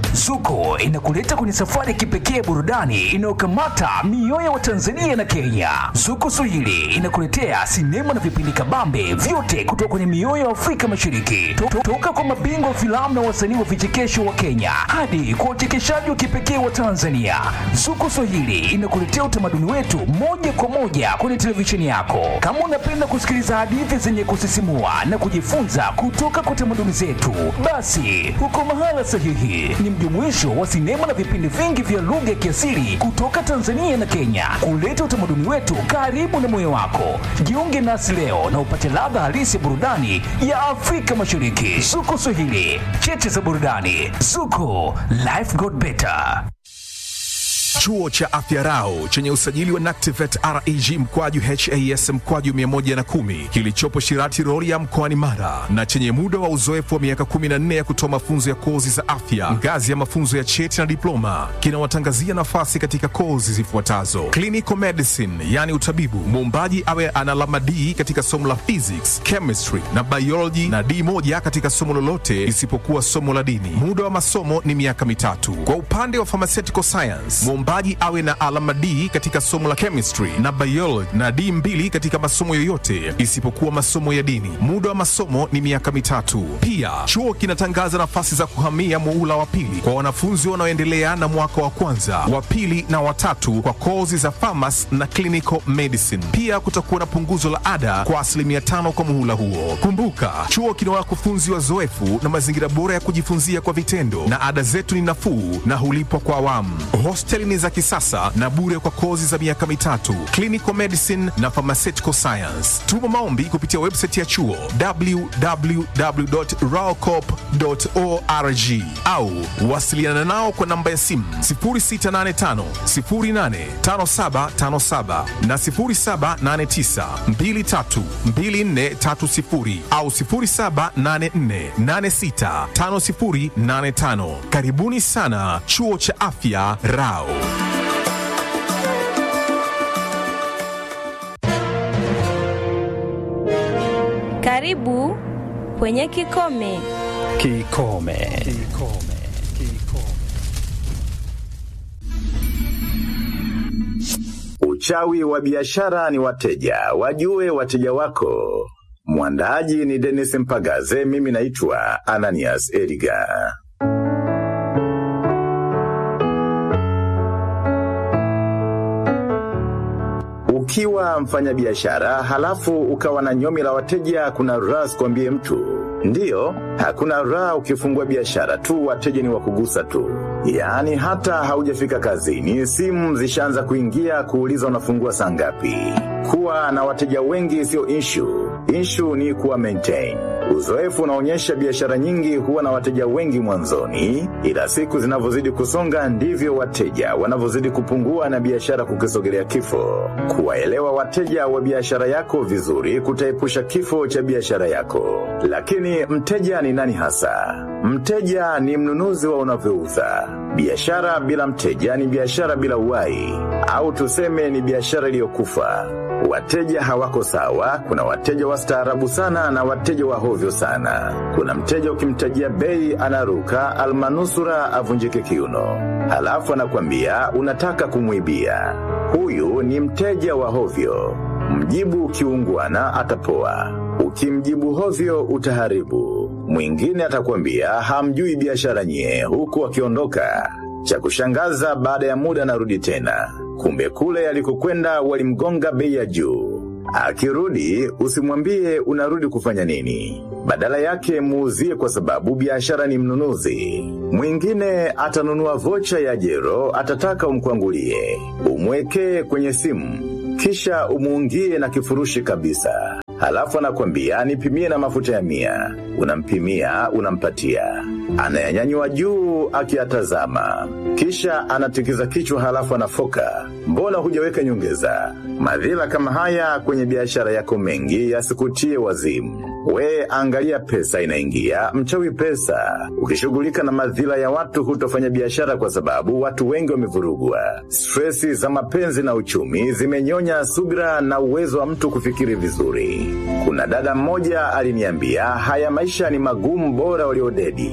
Zuko inakuleta kwenye safari ya kipekee ya burudani inayokamata mioyo ya Watanzania na Kenya. Zuko Swahili inakuletea sinema na vipindi kabambe vyote kutoka kwenye mioyo ya Afrika Mashariki, To- to- toka kwa mabingwa wa filamu na wasanii wa vichekesho wa Kenya hadi kwa uchekeshaji wa kipekee wa Tanzania. Zuko Swahili inakuletea utamaduni wetu moja kwa moja kwenye televisheni yako. Kama unapenda kusikiliza hadithi zenye kusisimua na kujifunza kutoka kwa tamaduni zetu, basi uko mahala sahihi. Ni mjumuisho wa sinema na vipindi vingi vya lugha ya kiasili kutoka Tanzania na Kenya, kuleta utamaduni wetu karibu na moyo wako. Jiunge nasi leo na upate ladha halisi ya burudani ya Afrika Mashariki. Zuko Swahili, cheche za burudani. Zuko, life got better. Chuo cha Afya Rau chenye usajili wa NACTIVATE reg mkwaju has mkwaju 110 kilichopo Shirati Rorya mkoani Mara na chenye muda wa uzoefu wa miaka 14 ya kutoa mafunzo ya kozi za afya ngazi ya mafunzo ya cheti na diploma kinawatangazia nafasi katika kozi zifuatazo: clinical medicine, yani utabibu, muombaji awe ana alama D katika somo la physics, chemistry na biology na D moja katika somo lolote isipokuwa somo la dini. Muda wa masomo ni miaka mitatu. Kwa upande wa pharmaceutical science, mwombaji awe na alama D katika somo la chemistry na biology na D mbili katika masomo yoyote isipokuwa masomo ya dini. Muda wa masomo ni miaka mitatu. Pia chuo kinatangaza nafasi za kuhamia muula wa pili kwa wanafunzi wanaoendelea na mwaka wa kwanza, wa pili na watatu kwa kozi za pharmacy na clinical medicine. Pia kutakuwa na punguzo la ada kwa asilimia tano kwa muhula huo. Kumbuka, chuo kina wakufunzi wazoefu na mazingira bora ya kujifunzia kwa vitendo, na ada zetu ni nafuu na hulipwa kwa awamu. Hosteli ni za kisasa na bure kwa kozi za miaka mitatu, clinical medicine na pharmaceutical science. Tuma maombi kupitia website ya chuo www.raocop.org au wasiliana nao kwa namba ya simu 0685 085757 na 0789 232430 au 0784865085. Karibuni sana chuo cha afya Rao. Karibu kwenye Kikome. Kikome. Uchawi wa biashara ni wateja, wajue wateja wako. Mwandaaji ni Dennis Mpagaze, mimi naitwa Ananias Edgar. Ukiwa mfanyabiashara halafu ukawa na nyomi la wateja, kuna raha sikwambie mtu. Ndiyo, hakuna raha ukifungua biashara tu, wateja ni wakugusa tu. Yaani hata haujafika kazini, simu zishaanza kuingia kuuliza unafungua saa ngapi. Kuwa na wateja wengi sio issue. Issue ni kuwa maintain. Uzoefu unaonyesha biashara nyingi huwa na wateja wengi mwanzoni, ila siku zinavyozidi kusonga ndivyo wateja wanavyozidi kupungua na biashara kukisogelea kifo. Kuwaelewa wateja wa biashara yako vizuri kutaepusha kifo cha biashara yako. Lakini mteja ni nani hasa? Mteja ni mnunuzi wa unavyouza. Biashara bila mteja ni biashara bila uhai, au tuseme ni biashara iliyokufa. Wateja hawako sawa. Kuna wateja wastaarabu sana na wateja wa hovyo sana. Kuna mteja ukimtajia bei anaruka almanusura avunjike kiuno, halafu anakwambia unataka kumwibia. Huyu ni mteja wa hovyo. Mjibu kiungwana atapoa, ukimjibu hovyo utaharibu. Mwingine atakwambia hamjui biashara nyie, huku akiondoka. Cha kushangaza, baada ya muda anarudi tena, kumbe kule alikokwenda walimgonga bei ya juu. Akirudi usimwambie unarudi kufanya nini, badala yake muuzie, kwa sababu biashara ni mnunuzi. Mwingine atanunua vocha ya jero, atataka umkwangulie, umwekee kwenye simu, kisha umuungie na kifurushi kabisa. Halafu anakwambia nipimie na mafuta ya mia. Unampimia, unampatia, anayanyanyua juu akiyatazama, kisha anatikiza kichwa, halafu anafoka, mbona hujaweka nyongeza? Madhila kama haya kwenye biashara yako mengi yasikutie wazimu. We angalia pesa inaingia, mchawi pesa. Ukishughulika na madhila ya watu hutofanya biashara, kwa sababu watu wengi wamevurugwa. Stresi za mapenzi na uchumi zimenyonya subira na uwezo wa mtu kufikiri vizuri. Kuna dada mmoja aliniambia haya maisha ni magumu, bora waliodedi.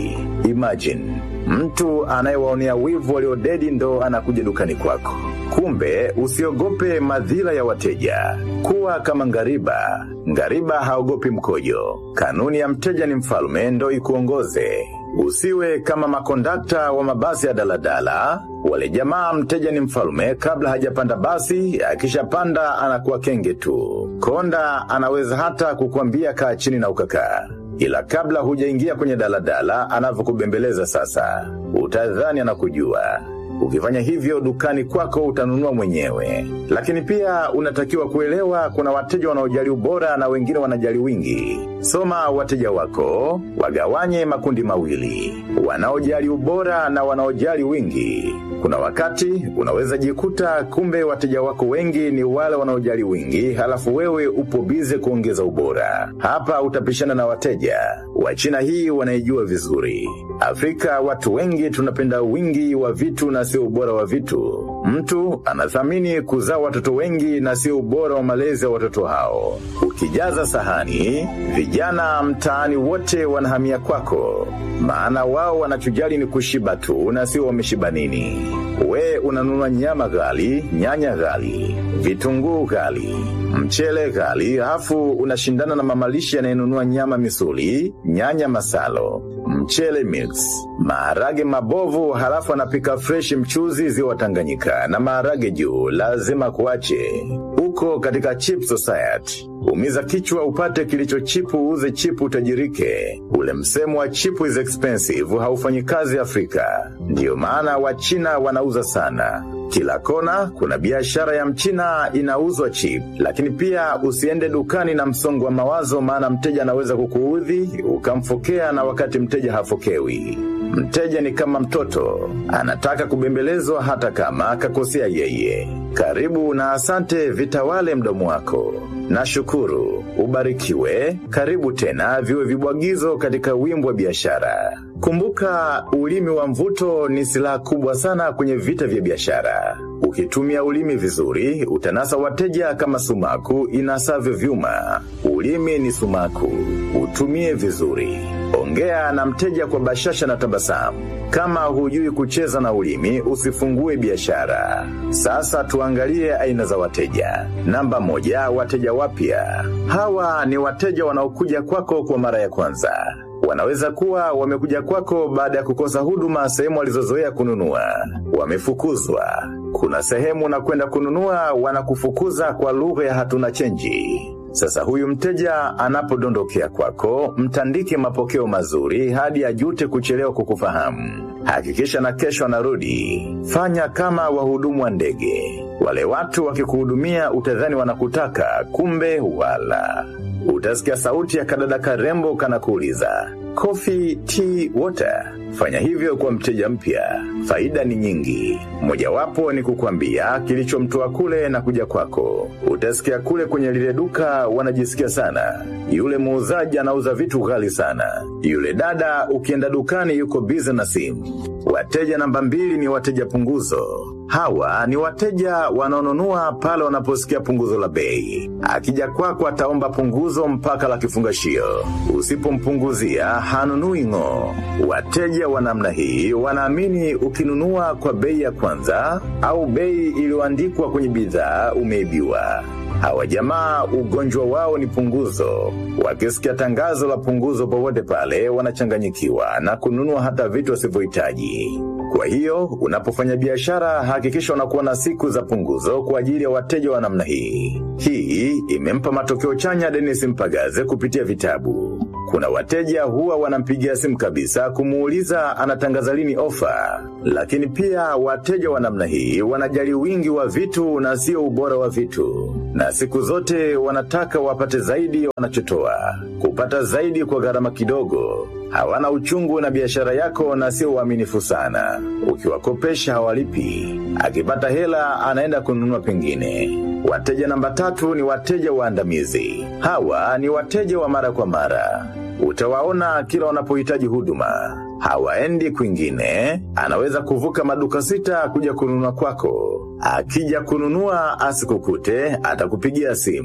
Imagine, mtu anayewaonea wivu waliodedi ndo anakuja dukani kwako. Kumbe usiogope madhila ya wateja. Kuwa kama ngariba. Ngariba haogopi mkojo. Kanuni ya mteja ni mfalme ndo ikuongoze. Usiwe kama makondakta wa mabasi ya daladala. Wale jamaa mteja ni mfalme kabla hajapanda basi, akishapanda anakuwa kenge tu. Konda anaweza hata kukwambia kaa chini na ukakaa. Ila kabla hujaingia kwenye daladala anavyokubembeleza sasa, utadhani anakujua. Ukifanya hivyo dukani kwako utanunua mwenyewe. Lakini pia unatakiwa kuelewa kuna wateja wanaojali ubora na wengine wanajali wingi. Soma wateja wako, wagawanye makundi mawili. Wanaojali ubora na wanaojali wingi. Kuna wakati unaweza jikuta kumbe wateja wako wengi ni wale wanaojali wingi, halafu wewe upo bize kuongeza ubora. Hapa utapishana na wateja. Wachina hii wanaijua vizuri. Afrika watu wengi tunapenda wingi wa vitu na sio ubora wa vitu. Mtu anathamini kuzaa watoto wengi na sio ubora wa malezi ya watoto hao. Ukijaza sahani, vijana mtaani wote wanahamia kwako. Maana wao wanachojali ni kushiba tu na sio wameshiba nini. We unanunua nyama ghali, nyanya ghali, vitunguu ghali, mchele ghali, hafu unashindana na mamalishi anayenunua nyama misuli, nyanya masalo, mchele mix, maharage mabovu, halafu anapika fresh mchuzi ziwa Tanganyika na maharage juu, lazima kuache. Uko katika chip society. Umiza kichwa upate kilicho chipu, uuze chipu utajirike. Ule msemo wa chipu is expensive haufanyi kazi Afrika. Ndiyo maana Wachina wanauza sana. Kila kona kuna biashara ya mchina inauzwa chip, lakini pia usiende dukani na msongo wa mawazo, maana mteja anaweza kukuudhi ukamfokea, na wakati mteja hafokewi. Mteja ni kama mtoto, anataka kubembelezwa hata kama akakosea yeye. Karibu na asante vitawale mdomo wako. Nashukuru, ubarikiwe, karibu tena viwe vibwagizo katika wimbo wa biashara. Kumbuka, ulimi wa mvuto ni silaha kubwa sana kwenye vita vya biashara. Ukitumia ulimi vizuri, utanasa wateja kama sumaku inasavyo vyuma. Ulimi ni sumaku, utumie vizuri. Ongea na mteja kwa bashasha na tabasamu. Kama hujui kucheza na ulimi, usifungue biashara. Sasa tuangalie aina za wateja. Namba moja, wateja wapya. Hawa ni wateja wanaokuja kwako kwa mara ya kwanza. Wanaweza kuwa wamekuja kwako baada ya kukosa huduma sehemu walizozoea kununua. Wamefukuzwa. Kuna sehemu na kwenda kununua wanakufukuza kwa lugha ya hatuna chenji. Sasa huyu mteja anapodondokea kwako, mtandike mapokeo mazuri hadi ajute kuchelewa kukufahamu. Hakikisha na kesho anarudi. Fanya kama wahudumu wa ndege. Wale watu wakikuhudumia utadhani wanakutaka, kumbe wala. Utasikia sauti ya kadada karembo kanakuuliza, coffee, tea, water. Fanya hivyo kwa mteja mpya. Faida ni nyingi. Mojawapo ni kukwambia kilichomtoa kule na kuja kwako. Utasikia kule kwenye lile duka wanajisikia sana. Yule muuzaji anauza vitu ghali sana. Yule dada ukienda dukani yuko bize na simu. Wateja namba mbili ni wateja punguzo. Hawa ni wateja wanaonunua pale wanaposikia punguzo la bei. Akija kwako ataomba punguzo mpaka la kifungashio. Usipompunguzia hanunui ng'o. Wateja wa namna hii wanaamini ukinunua kwa bei ya kwanza au bei iliyoandikwa kwenye bidhaa umeibiwa. Hawa jamaa ugonjwa wao ni punguzo. Wakisikia tangazo la punguzo popote pale wanachanganyikiwa na kununua hata vitu wasivyohitaji. Kwa hiyo unapofanya biashara hakikisha unakuwa na siku za punguzo kwa ajili ya wateja wa namna hii. Hii imempa matokeo chanya Dennis Mpagaze kupitia vitabu. Kuna wateja huwa wanampigia simu kabisa kumuuliza anatangaza lini ofa. Lakini pia wateja wa namna hii wanajali wingi wa vitu na sio ubora wa vitu. Na siku zote wanataka wapate zaidi wanachotoa. Kupata zaidi kwa gharama kidogo. Hawana uchungu na biashara yako na sio uaminifu sana. Ukiwakopesha hawalipi. Akipata hela anaenda kununua pengine. Wateja namba tatu ni wateja waandamizi. Hawa ni wateja wa mara kwa mara. Utawaona kila wanapohitaji huduma. Hawaendi kwingine, anaweza kuvuka maduka sita kuja kununua kwako. Akija kununua asikukute, atakupigia simu.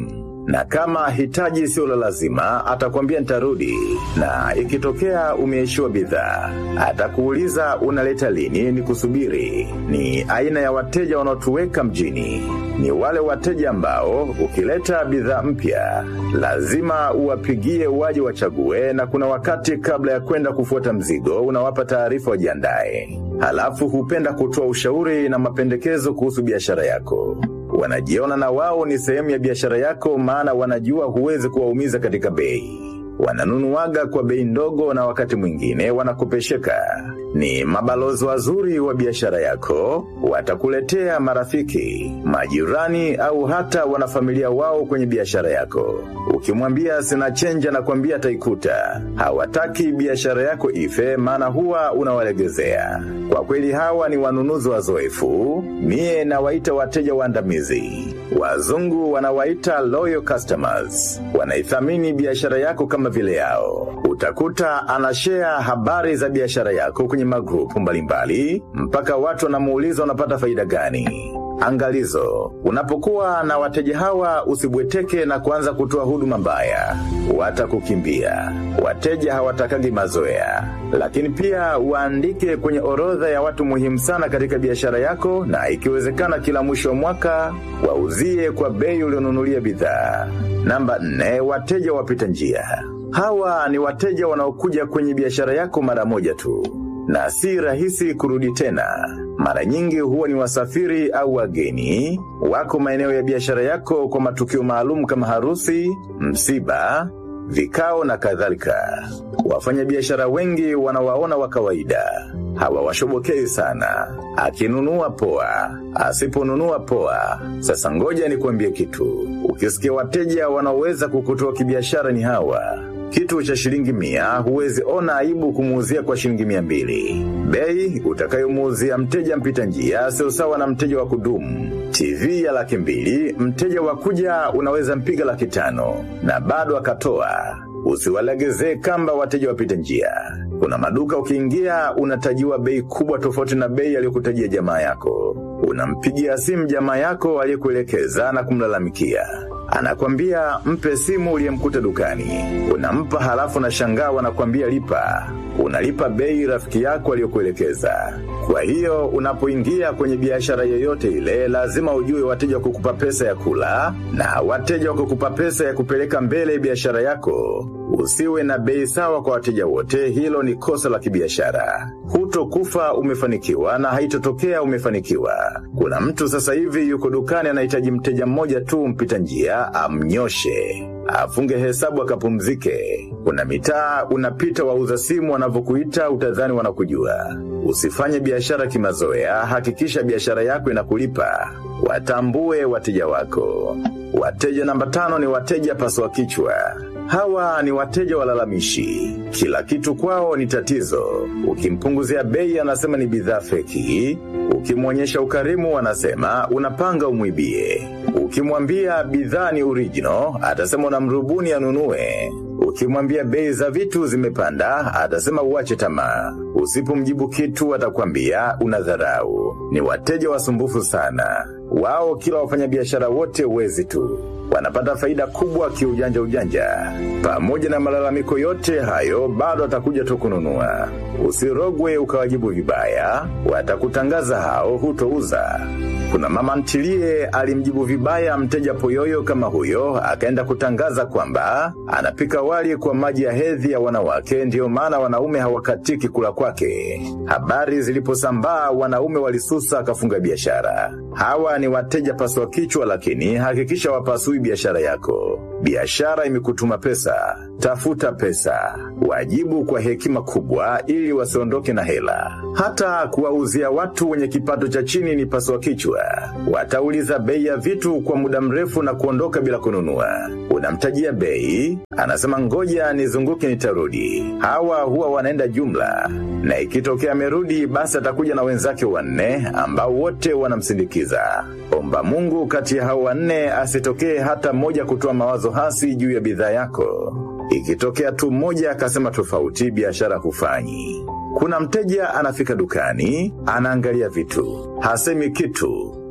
na kama hitaji sio la lazima atakwambia nitarudi, na ikitokea umeishiwa bidhaa atakuuliza unaleta lini ni kusubiri. Ni aina ya wateja wanaotuweka mjini, ni wale wateja ambao ukileta bidhaa mpya lazima uwapigie waje wachague, na kuna wakati kabla ya kwenda kufuata mzigo unawapa taarifa wajiandae. Halafu hupenda kutoa ushauri na mapendekezo kuhusu biashara yako. Wanajiona na wao ni sehemu ya biashara yako, maana wanajua huwezi kuwaumiza katika bei. Wananunuaga kwa bei ndogo na wakati mwingine wanakopesheka. Ni mabalozi wazuri wa biashara yako, watakuletea marafiki, majirani au hata wanafamilia wao kwenye biashara yako. Ukimwambia sina chenja na kwambia ataikuta. Hawataki biashara yako ife, maana huwa unawalegezea. Kwa kweli hawa ni wanunuzi wazoefu, mie nawaita wateja waandamizi. Wazungu wanawaita loyal customers. Wanaithamini biashara yako kama vile yao. Utakuta anashare habari za biashara yako kwenye magrupu mbalimbali mpaka watu wanamuuliza unapata faida gani. Angalizo, unapokuwa na wateja hawa usibweteke na kuanza kutoa huduma mbaya. Watakukimbia. Wateja hawatakagi mazoea. Lakini pia waandike kwenye orodha ya watu muhimu sana katika biashara yako na ikiwezekana kila mwisho wa mwaka wauzie kwa bei ulionunulia bidhaa. Namba nne, wateja wapita njia. Hawa ni wateja wanaokuja kwenye biashara yako mara moja tu na si rahisi kurudi tena. Mara nyingi huwa ni wasafiri au wageni wako maeneo ya biashara yako kwa matukio maalum kama harusi, msiba, vikao na kadhalika. Wafanyabiashara wengi wanawaona wa kawaida, hawawashobokei sana. Akinunua poa, asiponunua poa. Sasa ngoja nikuambie kitu, ukisikia wateja wanaoweza kukutoa kibiashara ni hawa kitu cha shilingi mia huwezi ona aibu kumuuzia kwa shilingi mia mbili. Bei utakayomuuzia mteja mpita njia sio sawa na mteja wa kudumu. TV ya laki mbili, mteja wa kuja unaweza mpiga laki tano na bado akatoa. Usiwalegezee kamba wateja wapita njia. Kuna maduka ukiingia unatajiwa bei kubwa tofauti na bei aliyokutajia jamaa yako. Unampigia simu jamaa yako aliyekuelekeza na kumlalamikia anakwambia mpe simu uliyemkuta dukani. Unampa halafu na shangaa wanakwambia lipa. Unalipa bei rafiki yako aliyokuelekeza. Kwa hiyo unapoingia kwenye biashara yoyote ile, lazima ujue wateja wa kukupa pesa ya kula na wateja wa kukupa pesa ya kupeleka mbele biashara yako. Usiwe na bei sawa kwa wateja wote, hilo ni kosa la kibiashara. Hutokufa umefanikiwa na haitotokea umefanikiwa. Kuna mtu sasa hivi yuko dukani anahitaji mteja mmoja tu mpita njia amnyoshe afunge hesabu akapumzike. Kuna mitaa unapita wauza simu wanavyokuita utadhani wanakujua. Usifanye biashara kimazoea, hakikisha biashara yako inakulipa. Watambue wateja wako. Wateja namba tano ni wateja paswa kichwa. Hawa ni wateja walalamishi. Kila kitu kwao ni tatizo. Ukimpunguzia bei anasema ni bidhaa feki. Ukimwonyesha ukarimu anasema unapanga umwibie. Ukimwambia bidhaa ni original, atasema unamrubuni anunue. Ukimwambia bei za vitu zimepanda, atasema uache tamaa. Usipomjibu kitu atakwambia unadharau. Ni wateja wasumbufu sana. Wao kila wafanyabiashara wote wezi tu wanapata faida kubwa kiujanja ujanja. Pamoja na malalamiko yote hayo, bado atakuja tu kununua. Usirogwe ukawajibu vibaya, watakutangaza hao hutouza. Kuna mama ntilie alimjibu vibaya mteja poyoyo kama huyo, akaenda kutangaza kwamba anapika wali kwa maji ya hedhi ya wanawake, ndiyo maana wanaume hawakatiki kula kwake. Habari ziliposambaa, wanaume walisusa, akafunga biashara. Hawa ni wateja paswa kichwa, lakini hakikisha wapasui biashara yako. Biashara imekutuma pesa, tafuta pesa, wajibu kwa hekima kubwa ili wasiondoke na hela. Hata kuwauzia watu wenye kipato cha chini ni paswa kichwa. Watauliza bei ya vitu kwa muda mrefu na kuondoka bila kununua. Unamtajia bei, anasema ngoja nizunguke nitarudi. Hawa huwa wanaenda jumla, na ikitokea amerudi, basi atakuja na wenzake wanne ambao wote wanamsindikiza. Omba Mungu kati ya hao wanne asitokee hata mmoja kutoa mawazo hasi juu ya bidhaa yako. Ikitokea tu mmoja akasema tofauti, biashara hufanyi. Kuna mteja anafika dukani, anaangalia vitu, hasemi kitu.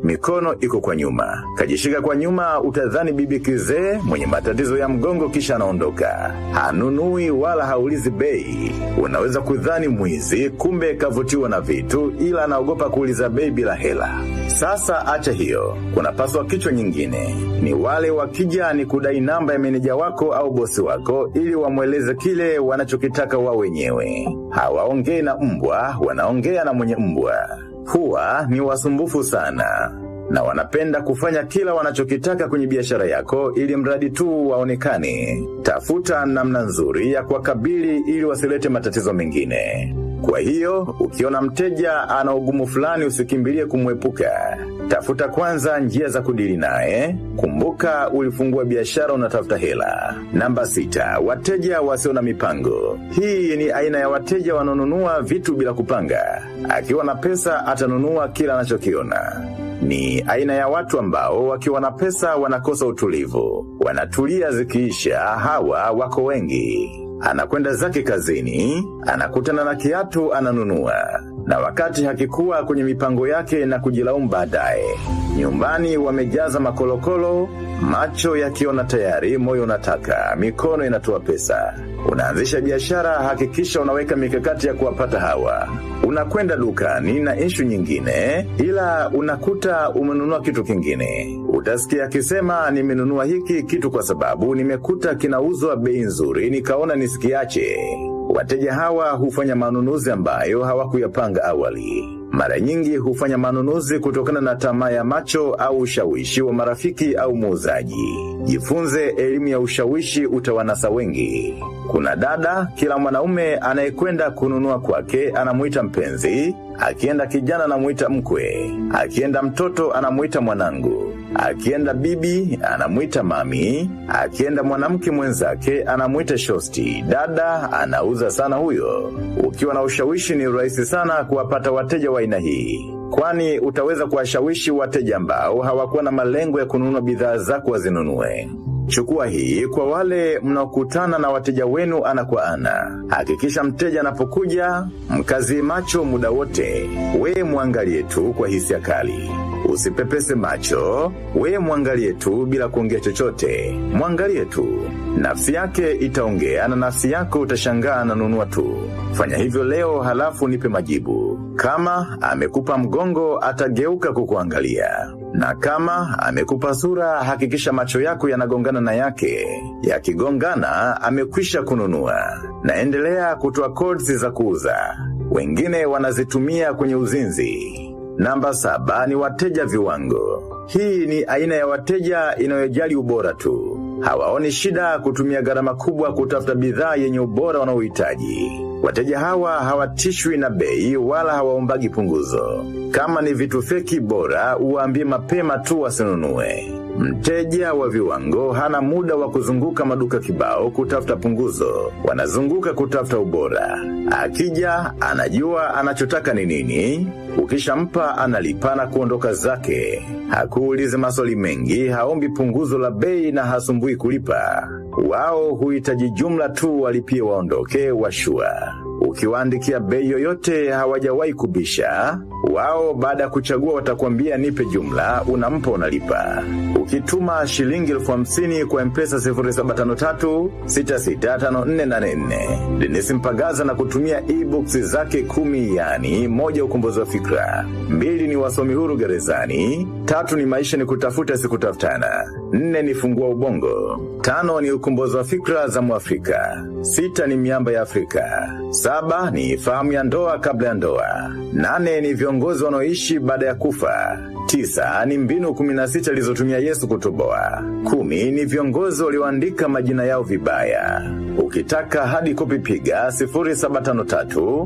mikono iko kwa nyuma. Kajishika kwa nyuma utadhani bibi kizee mwenye matatizo ya mgongo kisha anaondoka. Hanunui wala haulizi bei. Unaweza kudhani mwizi kumbe kavutiwa na vitu ila anaogopa kuuliza bei bila hela. Sasa acha hiyo. Kuna paswa kichwa nyingine. Ni wale wakija ni kudai namba ya meneja wako au bosi wako ili wamweleze kile wanachokitaka wao wenyewe. Hawaongei na mbwa, wanaongea na mwenye mbwa. Huwa ni wasumbufu sana na wanapenda kufanya kila wanachokitaka kwenye biashara yako ili mradi tu waonekane. Tafuta namna nzuri ya kuwakabili ili wasilete matatizo mengine. Kwa hiyo, ukiona mteja ana ugumu fulani usikimbilie kumwepuka. Tafuta kwanza njia za kudili naye. Kumbuka ulifungua biashara unatafuta hela. Namba sita, wateja wasio na mipango. Hii ni aina ya wateja wanaonunua vitu bila kupanga. Akiwa na pesa atanunua kila anachokiona ni aina ya watu ambao wakiwa na pesa wanakosa utulivu. Wanatulia zikiisha, hawa wako wengi. Anakwenda zake kazini, anakutana na kiatu ananunua. Na wakati hakikuwa kwenye mipango yake na kujilaumu baadaye. Nyumbani wamejaza makolokolo, macho yakiona tayari, moyo unataka, mikono inatoa pesa. Unaanzisha biashara, hakikisha unaweka mikakati ya kuwapata hawa. Unakwenda dukani na ishu nyingine, ila unakuta umenunua kitu kingine. Utasikia akisema nimenunua hiki kitu kwa sababu nimekuta kinauzwa bei nzuri, nikaona nisikiache. Wateja hawa hufanya manunuzi ambayo hawakuyapanga awali. Mara nyingi hufanya manunuzi kutokana na tamaa ya macho au ushawishi wa marafiki au muuzaji. Jifunze elimu ya ushawishi utawanasa wengi. Kuna dada, kila mwanaume anayekwenda kununua kwake anamuita mpenzi, akienda kijana anamuita mkwe, akienda mtoto anamuita mwanangu, akienda bibi anamuita mami, akienda mwanamke mwenzake anamuita shosti. Dada anauza sana huyo. Ukiwa na ushawishi ni rahisi sana kuwapata wateja wa aina hii. Kwani utaweza kuwashawishi wateja ambao hawakuwa na malengo ya kununua bidhaa zako wazinunue. Chukua hii kwa wale mnaokutana na wateja wenu ana kwa ana. Hakikisha mteja anapokuja, mkazi macho muda wote. We mwangalie tu kwa hisia kali. Usipepese macho, we mwangalie tu bila kuongea chochote. Mwangalie tu. Nafsi yake itaongea na nafsi yako utashangaa na nunua tu. Fanya hivyo leo halafu nipe majibu. Kama amekupa mgongo atageuka kukuangalia. Na kama amekupa sura hakikisha macho yako yanagongana na yake. Yakigongana amekwisha kununua. Naendelea kutoa codes za kuuza. Wengine wanazitumia kwenye uzinzi. Namba saba ni wateja viwango. Hii ni aina ya wateja inayojali ubora tu. Hawaoni shida kutumia gharama kubwa kutafuta bidhaa yenye ubora wanaohitaji. Wateja hawa hawatishwi na bei wala hawaombagi punguzo. Kama ni vitu feki bora, uwaambie mapema tu wasinunue. Mteja wa viwango hana muda wa kuzunguka maduka kibao kutafuta punguzo. Wanazunguka kutafuta ubora. Akija, anajua anachotaka ni nini. Ukishampa analipa na kuondoka zake. Hakuulize maswali mengi, haombi punguzo la bei na hasumbui kulipa. Wao huhitaji jumla tu walipie waondoke washua. Ukiwaandikia bei yoyote hawajawahi kubisha. Wao baada ya kuchagua watakwambia nipe jumla, unampa unalipa. Ukituma shilingi elfu hamsini kwa mpesa 0753 665484. Dennis Mpagaza na kutumia e-books zake kumi yani moja ukombozi wa fikra. Mbili ni wasomi huru gerezani. Tatu ni maisha ni kutafuta sikutafutana. Nne ni fungua ubongo. Tano ni ukombozi wa fikra za Mwafrika. Sita ni miamba ya Afrika. Saba ni fahamu ya ndoa kabla ya ndoa. Nane ni viongozi wanaoishi baada ya kufa. Tisa ni mbinu 16 alizotumia Yesu kutoboa. Kumi ni viongozi walioandika majina yao vibaya. Ukitaka hadi kopi piga 0753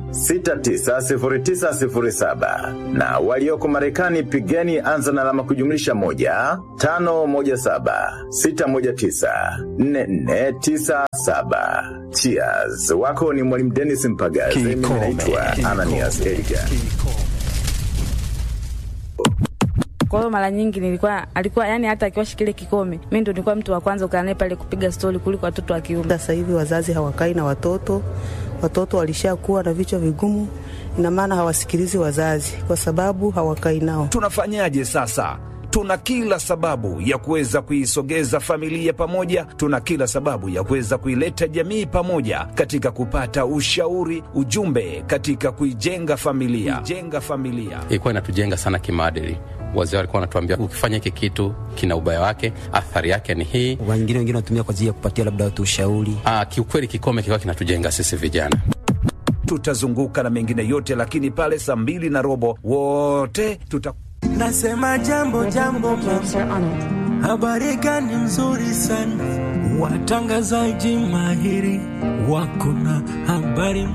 690907 na walioko Marekani pigeni anza na alama kujumlisha moja tano moja saba sita moja tisa nne nne tisa saba. Cheers. Wako ni mwalimu Dennis Mpagaze, mimi Kikome. naitwa Ananias Edgar. Kwa hiyo mara nyingi nilikuwa alikuwa yani, hata akiwasha kile kikome, mimi ndo nilikuwa mtu wa kwanza kukaa naye pale kupiga stori kuliko watoto wa kiume. Sasa hivi wazazi hawakai na watoto, watoto walishakuwa na vichwa vigumu, ina maana hawasikilizi wazazi kwa sababu hawakai nao. Tunafanyaje sasa? Tuna kila sababu ya kuweza kuisogeza familia pamoja, tuna kila sababu ya kuweza kuileta jamii pamoja katika kupata ushauri, ujumbe katika kuijenga familia, kuijenga familia. Ilikuwa inatujenga sana kimaadili. Wazee walikuwa wanatuambia ukifanya hiki kitu kina ubaya wake, athari yake ni hii. Wengine wengine wanatumia kwa ajili ya kupatia labda watu ushauri. Ah, kiukweli kikome kilikuwa kinatujenga sisi vijana. Tutazunguka na mengine yote, lakini pale saa mbili na robo wote tuta Nasema jambo jambo, habari gani nzuri sana, watangazaji mahiri wako na habari.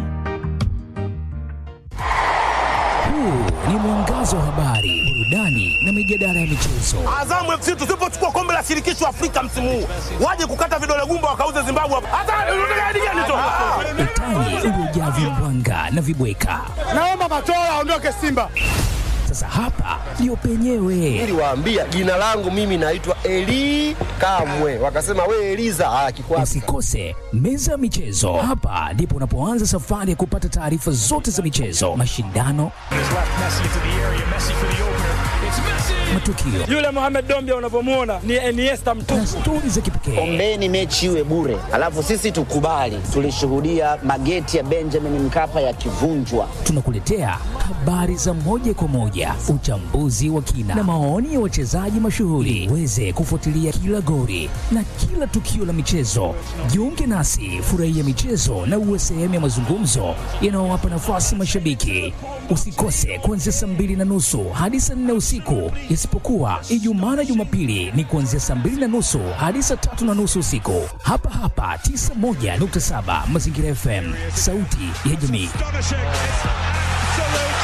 Huu ni mwangazo wa habari, burudani na mijadala ya michezo. Azamu FC tusipochukua kombe la shirikisho Afrika msimu huu, waje kukata vidole gumba wakauze Zimbabwe hapa. Hata unataka hadi gani tu? Utani uliojaa vimbwanga na vibweka. Naomba Matola aondoke Simba. Sasa hapa ndio penyewe. Niliwaambia jina langu mimi naitwa Eli Kamwe, wakasema we Eliza. Ah, kikwasi. Usikose meza ya michezo. Hapa ndipo unapoanza safari ya kupata taarifa zote za michezo, mashindano, matukio Yule Mohamed Dombia unavyomuona ni Iniesta na mtupu. stori za kipekee. Ombeni mechi iwe bure, alafu sisi tukubali. Tulishuhudia mageti ya Benjamin Mkapa yakivunjwa. Tunakuletea habari za moja kwa moja, uchambuzi wa kina na maoni ya wachezaji mashuhuri, uweze kufuatilia kila gori na kila tukio la michezo. Jiunge nasi, furahia michezo na uwe sehemu ya mazungumzo yanayowapa nafasi mashabiki. Usikose kuanzia saa mbili na nusu hadi saa nne usiku, isipokuwa Ijumaa na Jumapili ni kuanzia saa mbili na nusu hadi saa tatu na nusu usiku, hapa hapa 91.7 Mazingira FM, sauti ya jamii.